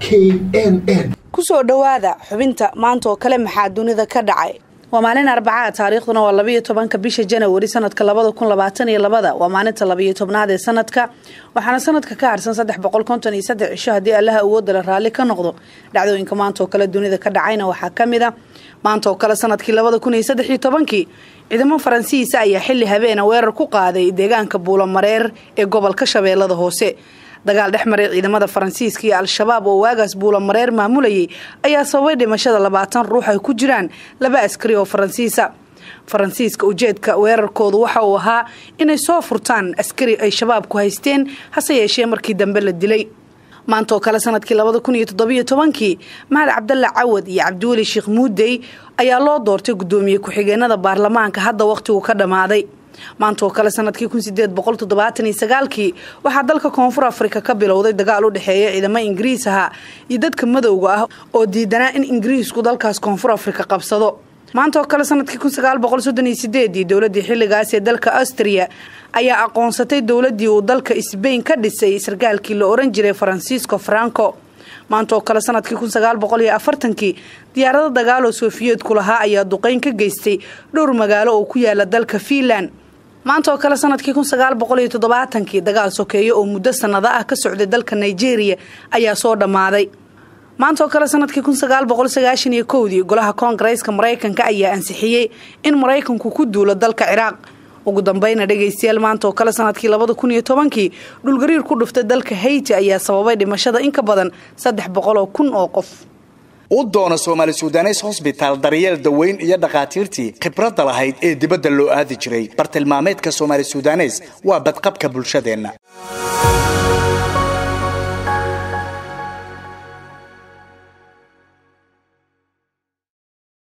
k n n kusoo dhowaada xubinta maanta oo kale maxaa dunida ka dhacay waa maalin arbacaa taariikhduna waa labayo tobanka bisha janawari sanadka labada kun labaatan iyo labada waa maalinta labayo tobnaad ee sanadka waxaana sanadka ka harsan saddex boqol konton iyo saddex cisho haddii allaha awoodala raalli ka noqdo dhacdooyinka maanta oo kale dunida ka dhacayna waxaa ka mid a maanta oo kale sanadkii labada kun iyo saddex iyo tobankii ciidamo faransiisa ayaa xili habeena weerar ku qaaday deegaanka buulamareer ee gobolka shabeellada hoose dagaal dhex maray ciidamada faransiiska iyo al-shabaab oo waagaas buulamareer maamulayay ayaa sababay dhimashada labaatan ruux ay ku jiraan laba askari oo faransiisa faransiiska ujeedka weerarkoodu waxa uu ahaa inay soo furtaan askari ay shabaabku haysteen hase yeeshee markii dambe la dilay maanta oo kale sanadkii labada kun iyo toddobiyo tobankii mahad cabdalla cawad iyo cabdiweli sheekh muudey ayaa loo doortay guddoomiye ku-xigeenada baarlamaanka hadda wakhtigu ka dhammaaday maanta oo kale sanadkii kun sideed boqol toddobaatan iyo sagaalkii waxaa dalka koonfur afrika ka bilowday dagaal u dhexeeya ciidamo ingiriis aha iyo dadka madowga ah oo diidanaa in ingiriisku dalkaas koonfur afrika qabsado maanta oo kale sanadkii kun sagaal boqol soddon iyo sideedii dowladii xilligaas ee dalka austria ayaa aqoonsatay dowladii uu dalka sbain ka dhisay sarkaalkii la oran jiray faransiisco franco maanta oo kale sanadkii kun sagaal boqol iyo afartankii diyaarado dagaaloo sofiyeedku lahaa ayaa duqeyn ka geystay dhowr magaalo oo ku yaala dalka fiinland maanta oo kale sanadkii kun sagaal boqol iyo toddobaatankii dagaal sokeeyo oo muddo sanado ah ka socday dalka nigeria ayaa soo dhammaaday maanta oo kale sanadkii kun sagaal boqol sagaashan iyo kowdii golaha koongareeska maraykanka ayaa ansixiyey in maraykanku ku duulo dalka ciraaq ugu dambeyna dhegaystayaal maanta oo kale sanadkii labada kun iyo tobankii dhulgariir ku dhuftay dalka hayti ayaa sababay dhimashada in ka badan saddex boqol oo kun oo qof u doono soomaali sudanes hosbitaal daryeel daweyn iyo dhakhaatiirtii khibradda lahayd ee dibadda loo aadi jiray bartilmaameedka soomaali sudanes waa badqabka bulshadeenna